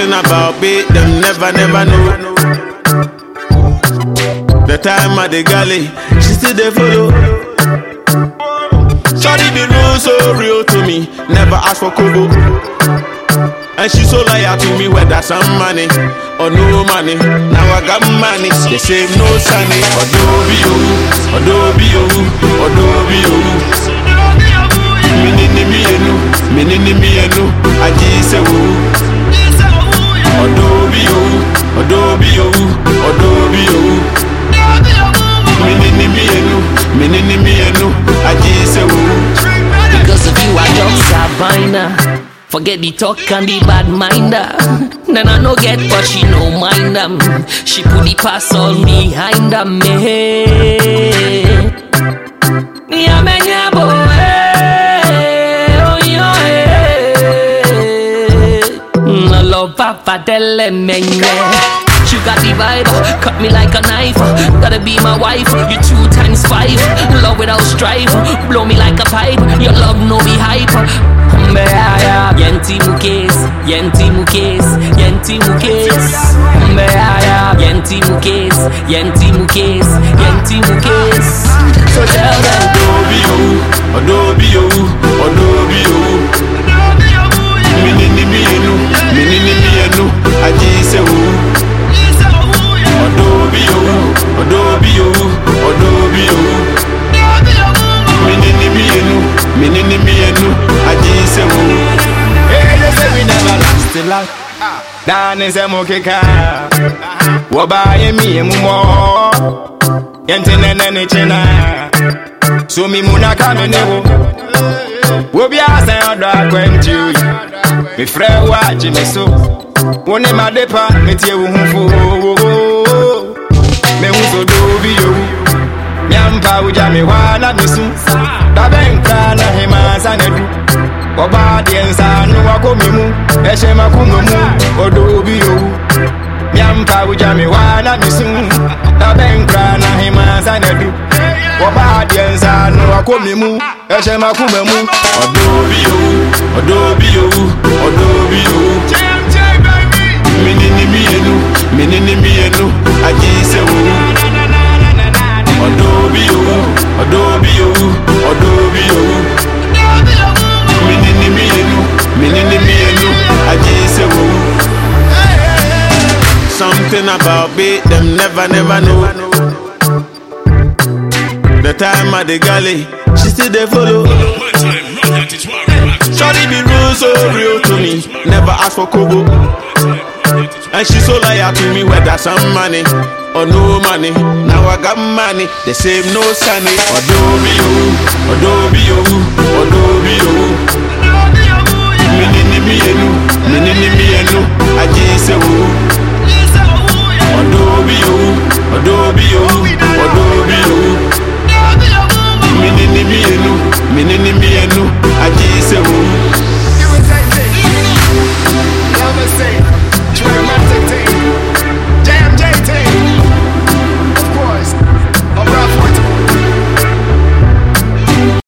Something about me, them never, never know. The time at the galley, she still they follow. Shawty be real, so real to me. Never ask for kobo. And she so loyal to me, whether some money or no money. Now I got money, they say no sunny. Adobe you, Adobe you, Adobe you. Minini mi enu, minini mi enu, aji se wu. Adobe you, Adobe you, Adobe you. Minini mi enu, minini mi enu, aji se wu. Because of you, I just Sabina. Forget the talk and the bad minder. Then I no get, but she no mind them. She put the pass all behind them. Me, yeah, man, yeah, boy. Oh, yeah. I love Papa, tell them, man, yeah. You got the vibe, cut me like a knife. Gotta be my wife, you two times five. Love without strife, blow me like a pipe. Your love no be hype. Mbaya, yenti mukes, yenti mukes, yenti mukes. Mbaya, yenti mukes, yenti mukes, yenti mukes. So tell them, Adobe you, Adobe you, Adobe you. Minini mi enu, minini mi enu, aji se wu. Adobe you, Adobe you, Adobe you. Minini mi enu, minini mi enu, aji se wu. Hey, they say we never last till last. Dan is a mokeka. Waba ye mi emu mo. Yente nene ne chena. So mi muna kame ne wo. Wobi asa yodo akwentu. Mi fre wa jimi so. Wone madepa me tie wo hunfo. Me hu so do bi yo. Nyampa uja mi wana misu. Dabenka na hima sanedu. Ọba deɛ nsa no wakɔ me mu ɛhyɛ makoma mu ɔdɔ obi owu miampa wogya me waa na mesu na bɛnkra na hema nsa na du ɔba deɛ nsa no wakɔ me mu ɛhyɛ makoma mu Adobe you, Adobe you, Adobe you. Minini mi enu, minini mi enu, aji se wu. Adobe you, Adobe you, Adobe you. Minini mi enu, minini mi enu, aji se wu. Something about me, them never, never know. The time at the galley, she still they follow. Shawty be real, so real to me. Never ask for kobo. And she so loyal to me, whether some money or no money. Now I got money, they say no sunny. Adobe you, Adobe you, Adobe you. Minini mi enu,